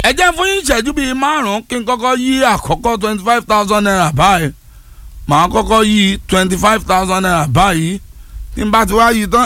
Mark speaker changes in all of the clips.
Speaker 1: ẹ jẹ́ fún yín ìṣẹ́jú bíi márùn-ún kí n kọ́kọ́ yí àkọ́kọ́ twenty five thousand naira báyìí màá kọ́kọ́ yí twenty five thousand naira báyìí tí n bá ti wá yí tán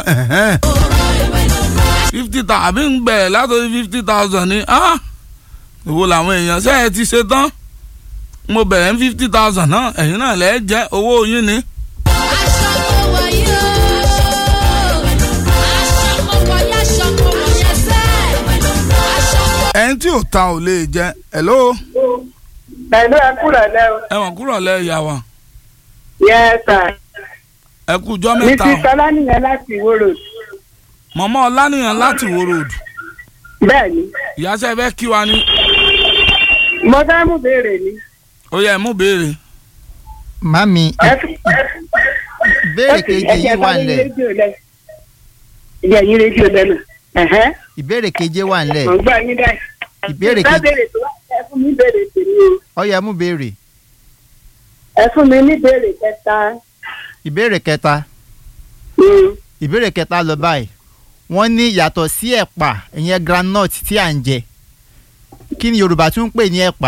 Speaker 1: fifty thousand àbí ń bẹ̀rẹ̀ látòrí fifty thousand ni ìwo làwọn èèyàn ṣe é ti ṣe tán mo bẹ̀rẹ̀ ní fifty thousand náà ẹ̀yin náà lẹ́ẹ̀ jẹ́ owó yín ni.
Speaker 2: aṣọ kò wáyé o aṣọ kò wáyé aṣọ kò wáyé sẹ́ aṣọ kò.
Speaker 1: ẹni tí ò ta ò lè jẹ hello
Speaker 3: Pẹ̀lú ẹkúrọ̀ lẹ́ o.
Speaker 1: ẹ̀wọ̀n kúrò lẹ́ ìyá wa
Speaker 3: Yes sir.
Speaker 1: ẹ kú jọ́
Speaker 3: Mi
Speaker 1: mẹ́ta
Speaker 3: ti
Speaker 1: o
Speaker 3: sọlá nìyẹn láti ìwòrò.
Speaker 1: mọ̀mọ́ ọlánìyàn láti wo road
Speaker 3: Bẹ́ẹ̀ni,
Speaker 1: ìyáṣẹ́ fẹ́ kí wa ni
Speaker 3: mo fẹ́ mú béèrè ni.
Speaker 1: ó yẹ mú béèrè
Speaker 4: mami
Speaker 3: Ẹ fi-
Speaker 4: ìbéèrè
Speaker 3: ẹ fi-
Speaker 4: keje
Speaker 3: ẹ jẹ́
Speaker 4: yìí wà
Speaker 3: bá yín
Speaker 4: nílẹ̀
Speaker 3: rédíò lẹ̀. Ẹ jẹ́ yín rédíò lẹ́nu. Ẹ̀hẹ́n,
Speaker 4: ìbéèrè keje wà nílẹ̀
Speaker 3: Mò ń gbọ́ yín dá.
Speaker 4: Ìbéèrè
Speaker 3: Ẹ
Speaker 4: kejì.
Speaker 3: béèrè tó wá ẹ fún mi béèrè tèmi o.
Speaker 4: ó yá mú béèrè
Speaker 3: Ẹ fún mi ní béèrè kẹta.
Speaker 4: ìbéèrè kẹta
Speaker 3: Mm.
Speaker 4: ìbéèrè kẹta lọ báyìí wọ́n ní yàtọ̀ sí ẹ̀pà ìyẹn groundnut tí à ń jẹ kí ni yorùbá tún ń pè ní ẹ̀pà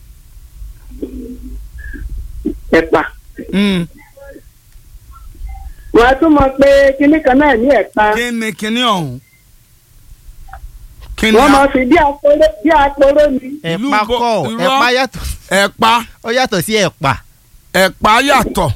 Speaker 3: Ẹ̀pà.
Speaker 1: Mm.
Speaker 3: Wọ́n á tún mọ̀ pé kinní kan náà ní ẹ̀pà.
Speaker 1: kí ni kíní ọ̀hún kí ni
Speaker 3: Wọ́n
Speaker 1: a-
Speaker 3: máa fi bí aporó bí aporó ni.
Speaker 1: Ìlú
Speaker 4: ẹ̀pà
Speaker 1: bo-
Speaker 4: kọ́
Speaker 1: irọ́.
Speaker 4: ẹ̀pà yàtọ̀
Speaker 1: ẹ̀pà
Speaker 4: ó yàtọ̀ sí ẹ̀pà
Speaker 1: ẹ̀pà yàtọ̀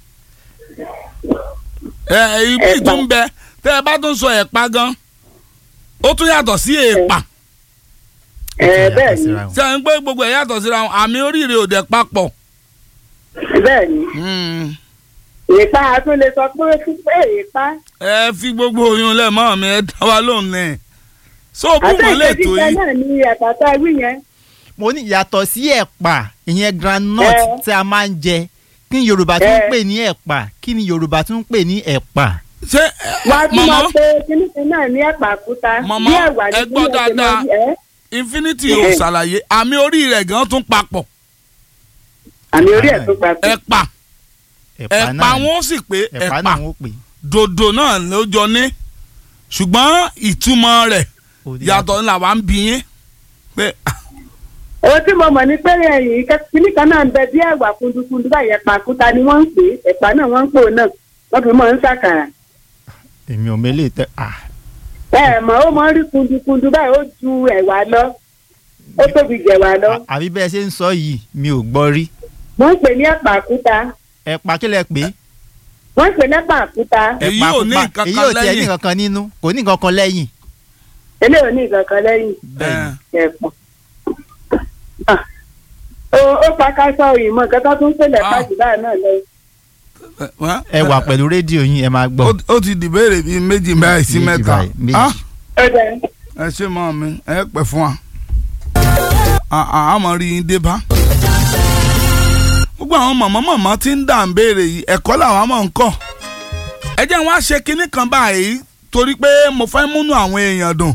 Speaker 1: ẹ ibi
Speaker 3: Ẹ̀pà.
Speaker 1: tún bẹ tẹ́ ẹ bá tún sọ ẹ̀pà gan ó tún yàtọ̀ sí èèpà
Speaker 3: Ẹ
Speaker 4: Ó
Speaker 3: bẹ́ẹ̀
Speaker 4: yàtọ̀
Speaker 3: ni,
Speaker 4: síra wọn.
Speaker 1: ṣe ń pé gbogbo ẹ̀ yàtọ̀ síra wọn àmì oríire ò dẹ̀ papọ̀
Speaker 3: bẹ́ẹ̀ ni.
Speaker 1: Mm.
Speaker 3: Ìpá a tún lè sọ pé fún pé ìpá.
Speaker 1: ẹ fi gbogbo oyún lẹ̀ mọ́ mi ẹ dá wa lóhùn ní so bú wọn lè tó
Speaker 3: jíjẹ
Speaker 1: yìí
Speaker 3: náà ni ẹ̀pà tá a wí yẹn.
Speaker 4: mo ní yàtọ̀ sí ẹ̀pà ìyẹn groundnut
Speaker 3: Ẹ.
Speaker 4: tí a máa ń jẹ kí ni yorùbá tún ń
Speaker 3: Ẹ.
Speaker 4: pè ní ẹ̀pà kí ni yorùbá tún ń pè ní ẹ̀pà
Speaker 1: ṣé ẹ,
Speaker 3: wọ́n á tún máa
Speaker 1: mọ̀mọ́
Speaker 3: pe kíní kan náà ní ẹ̀pà kúta.
Speaker 1: Màmá,
Speaker 3: bí ẹ̀wà ní
Speaker 1: ẹ gbọ́
Speaker 3: bí ẹ̀sìn máa
Speaker 1: dáadáa.
Speaker 3: ń ẹ́.
Speaker 1: infinity ò ṣàlàyé àmì orí rẹ̀ gan tún papọ̀
Speaker 3: àmì orí ẹ̀ tó papọ̀.
Speaker 1: ẹ̀pà ẹ̀pà
Speaker 4: náà ni.
Speaker 1: wọn ó sì pé
Speaker 4: ẹ̀pà
Speaker 1: ẹ̀pà
Speaker 4: náà wọ́n pè
Speaker 1: dòdò náà ló jọ ní ṣùgbọ́n ìtumọ̀ rẹ̀
Speaker 4: Ó
Speaker 1: yàtọ̀ ní làwa ń bí yín pé
Speaker 3: owó tí mo mọ̀ ní pé ẹ̀yìn kíní kan náà ń bẹ bí ẹ̀wà kundukundu báyìí ẹ̀pà kúta ni wọ́n ń pè é ẹ̀pà náà wọ́n ń pò náà wọ́n fi mọ̀ ń ṣàkàrà.
Speaker 4: èmi ò mélé tẹ ah
Speaker 3: ẹ mọ̀ ó mọ̀ ń rí kundukundu báyìí ó ju ẹ̀wà lọ ó tóbi jẹ̀wà lọ.
Speaker 4: àbí bẹ́ẹ̀ ṣe ń sọ yìí mi ò gbọ́ rí
Speaker 3: wọ́n ń pè ní ẹ̀pà kúta
Speaker 4: ẹ̀pà kí lẹ pè é
Speaker 3: wọ́n ń pè ní ẹ̀pà kúta
Speaker 1: Èyí
Speaker 4: ẹ̀pà
Speaker 1: ò ní
Speaker 4: pupa.
Speaker 1: nǹkan
Speaker 4: èyí
Speaker 1: kan
Speaker 4: ò tiẹ̀ ní
Speaker 1: lẹ́yìn.
Speaker 4: nǹkan kan nínú kò ní nǹkan kan lẹ́yìn
Speaker 3: eléyìí ò ní nǹkan kan lẹ́yìn
Speaker 4: bẹ́ẹ̀ ni.
Speaker 3: ẹ̀pà. Ah. ó ó pa káṣọ òyìnbó nǹkan tó tún ṣẹlẹ̀
Speaker 1: Ah.
Speaker 3: pàṣẹ báyìí náà lọ.
Speaker 1: wọ́n-
Speaker 4: ẹ wà pẹ̀lú rédíò yín ẹ máa gbọ́
Speaker 1: ó- ó ti dìbéèrè bíi méjì báyìí sí
Speaker 4: Méjì
Speaker 1: mẹ́ta
Speaker 4: báyìí, méjì.
Speaker 1: Ah,
Speaker 3: ó dẹ̀
Speaker 1: ẹ ṣe mọ́ mi ẹ pẹ́ fún wa À- à- àmọ́ rí yín dé bá. gbogbo àwọn mọ̀mọ́ mọ̀mọ́ tí ń dà ń béèrè yìí ẹ̀kọ́ làwọn mọ̀ ń kọ́ ẹ jẹ́ wọn á ṣe kinní kan báyìí torí pé mo fẹ́ múnú àwọn èèyàn dùn.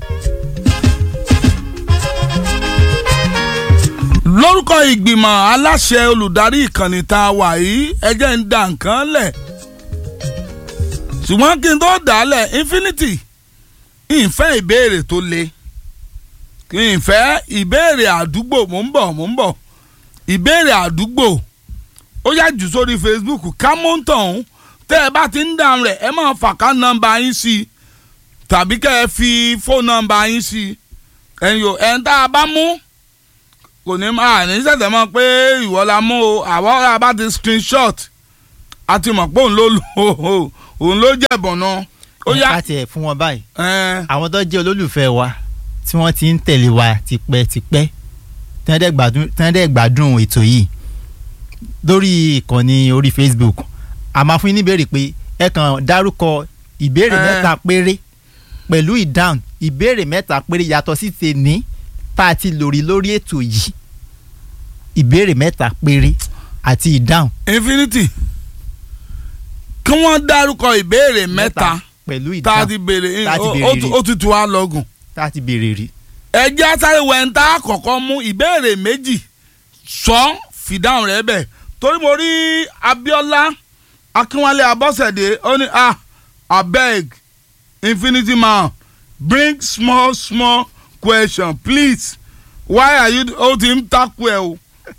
Speaker 1: lórúkọ ìgbìmọ̀ aláṣẹ olùdarí ìkànnì tá a wà yìí ẹ jẹ́ ń da nǹkan lẹ̀ ṣùgbọ́n kí n tó dà á lẹ̀ infinity ìfẹ́ ìbéèrè tó le ìfẹ́ ìbéèrè àdúgbò mò ń bọ̀ mò ń bọ̀ ìbéèrè àdúgbò ó yá jù sórí facebook kámọ́ntàn tẹ́ ẹ bá ti ń dáhùn rẹ̀ ẹ máa fàká nọ́mbà yín sí i tàbí kẹ́ ẹ fi fóònù nọ́mbà yín sí i ẹ̀yin o ẹ̀ ń tá a bá mú kò ní máa ní sẹ̀sẹ̀ mọ́ pé ìwọ la mú o àwọ̀ ọ̀rọ̀ bá ti screenshot a ti mọ̀ pé òun ló lò ó òun ló jẹ̀bọ̀n náà ó yá
Speaker 4: ká tiẹ̀ fún wọn báyìí
Speaker 1: ẹ̀
Speaker 4: àwọn tó jẹ́ olólùfẹ́ wa tí wọ́n ti ń tẹ̀lé wa tipẹ́tipẹ́ tí wọ́n dẹ̀ gbádùn- tí wọ́n dẹ̀ gbádùn ètò yìí lórí ìkànnì orí Facebook a máa fún yín níbèrè pé ẹ kàn dárúkọ ìbéèrè
Speaker 1: Eh.
Speaker 4: mẹ́ta péré pẹ̀lú ìdáhùn ìbéèrè mẹ́ta péré yàtọ̀ sí tèní tá a ti lórí lórí ètò yìí ìbéèrè mẹ́ta péré àti ìdáhùn
Speaker 1: infinity kí wọ́n dárúkọ ìbéèrè mẹ́ta
Speaker 4: pẹ̀lú
Speaker 1: tá a
Speaker 4: ìdáhùn
Speaker 1: ti béèrè
Speaker 4: tá a ti
Speaker 1: ó-
Speaker 4: béèrè
Speaker 1: ó
Speaker 4: rí.
Speaker 1: tu- ó ti tu wá lọ́gùn.
Speaker 4: tá a ti béèrè rí.
Speaker 1: ẹ jẹ́ sáré wẹ̀ǹtà àkọ́kọ́ mú ìbéèrè méjì sọ fìdáhùn rẹ̀ bẹ̀ torí mo rí Abíọ́lá Akínwálé Abọ́sẹ̀dé ó ní ah abeg infinity man bring small small question please why are you ó ti ń takú ẹ o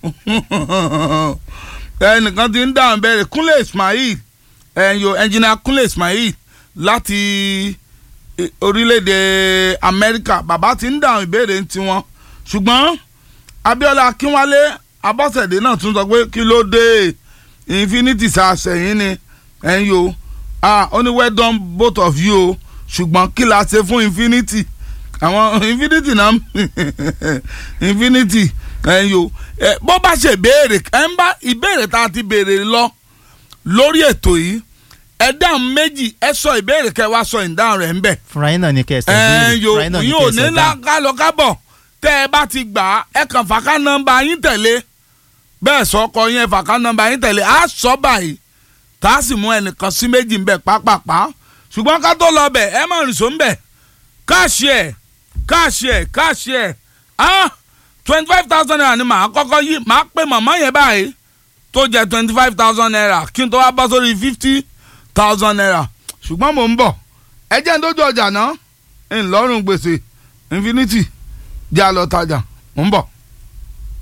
Speaker 1: ẹnìkan ti ń dáhùn bẹ́ẹ̀ kúnlẹ̀ ismail ẹ̀yọ ẹnjìnà kúnlẹ̀ ismail láti eh, orílẹ̀-èdè amẹ́ríkà bàbá ti ń dáhùn ìbéèrè ń tiwọn ṣùgbọ́n abiola akínwálé abọ́sẹ̀dé náà tún sọ pé kí ló dé infinity sàṣẹ̀yìn ni ẹ̀yọ ah ó ní well done both of you o ṣùgbọ́n kí la ṣe fún infinity àwọn infinity náà infinity ẹ̀yọ ẹ bó bá ṣe béèrè ẹ ń bá ìbéèrè tá a ti béèrè lọ lórí ètò yìí ẹ dáhùn méjì ẹ sọ ìbéèrè kẹ wá sọ ìdáhùn rẹ̀ ń bẹ̀
Speaker 4: fúnra yín náà ní kẹsàn
Speaker 1: ẹ
Speaker 4: án
Speaker 1: yo
Speaker 4: fúnra yín náà ní
Speaker 1: yóò ní
Speaker 4: kẹsàn
Speaker 1: ná
Speaker 4: án
Speaker 1: kálọ kábọ̀ tẹ́ ẹ bá ti gbà á ẹ kàn fàká nọ́mbà yín tẹ̀lé bẹ́ẹ̀ sọkọ yín ẹ fàká nọ́mbà yín tẹ̀lé á sọ báyìí tá a sì mú ẹnìkan sí méjì ń bẹ̀ pápápá ṣùgbọ́n ká tó lọ bẹ̀ ẹ má rìn só ń bẹ̀ káàṣì ẹ̀ káàṣì ẹ̀ káàṣì ẹ̀ ah twenty five thousand naira ni màá kọ́kọ́ yí màá pè màmá yẹn báyìí tó jẹ twenty five thousand naira kí n tó wá bọ́ sórí fifty thousand naira ṣùgbọ́n mò ń bọ̀ ẹ jẹ́ ń dójú ọjà náà ńlọrùn gbèsè infinity jẹ́ àlọ́ tajà mò ń bọ̀.